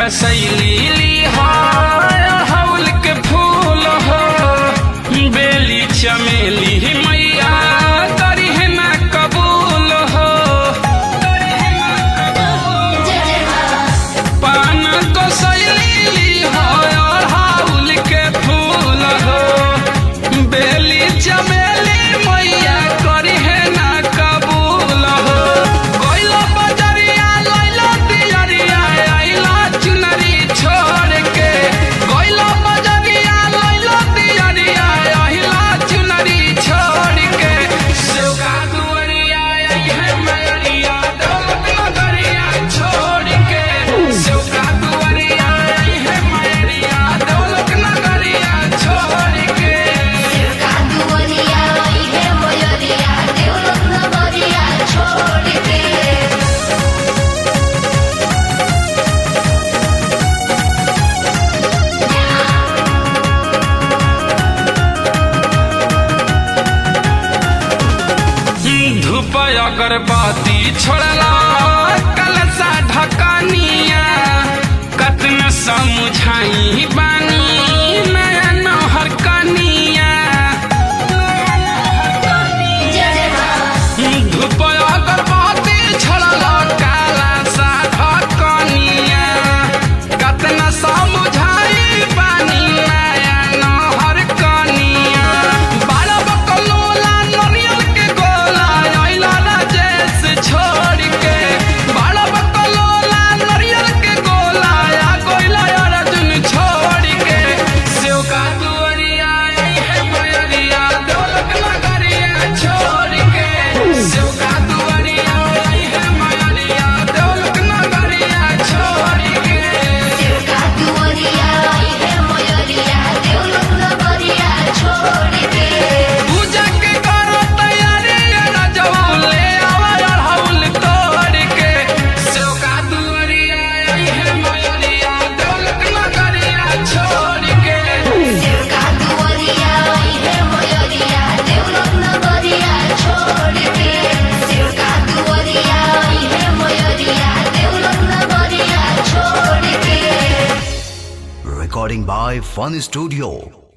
कसैली हौल के फूल हो बेली चमेली मैया करी है ना कबूल हो पान कसैली हौल के फूल हो बेली चमेली मैया करी है ना कबूल हो गइलो बजरिया लइलो दियरिया आइलो चुनरी छोड़ के गइलो बजरिया लइलो दियरिया आइलो चुनरी छोड़ के सेवका दुअरिया आई है मैरिया दौलत नगरिया छोड़ के सेवका दुअरिया आई है मैरिया दौलत नगरिया छोड़ के कादुवनिया आई है मोयरिया देवलोक नगरिया छोड़ के धूप अगरबत्ती छोड़ला कलसा ढकनिया कतना समझाई बानी नया नहर कनिया जय जय मां धूप अगरबत्ती छोड़ला कलसा ढकनिया कतना समझाई बानी नया नहर कनिया बारह बकलोला नरियल के गोला आइला राजेश छोड़ के बारह बकलोला नरियल के गोला आ गोइला अर्जुन छोड़ के सेवका दुअरिया आई है मयरिया दौलत नगरिया छोड़ के सेवका दुअरिया आई है मयरिया दौलत नगरिया छोड़ के कादुवनिया आई है मोयरिया देवलोक नगरिया छोड़ के पूजा के करो तैयारी राजवा ले आवा अड़हुल तोड़ के सेवका दुअरिया आई है मयरिया दौलत नगरिया छोड़ के कादुवनिया आई है मोयरिया देवलोक नगरिया छोड़ के कादुवनिया आई है मोयरिया देवलोक नगरिया छोड़ के Recording by Fun Studio.